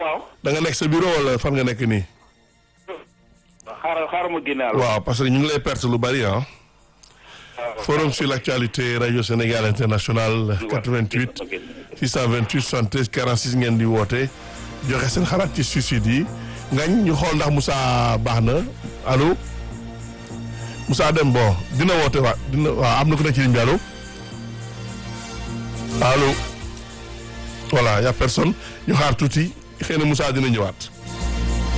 waaw. da nga nekk sa bureau wala fan nga nekk nii. xaaral xaaral ma génne àll. waaw parce que ñu ngi lay perte lu bari ah. forum sur l'actualité radio Sénégal international 88 628 73 46 ngeen di woote joxe seen xalaat ci suicide yi ngañ ñu xool ndax Moussa baax na allo Moussa dem bon dina woote waa dina waaw am na ku nekk ci ligne bi allo allo voilà y a personne ñu xaar tuuti xëy na Moussa dina ñëwaat.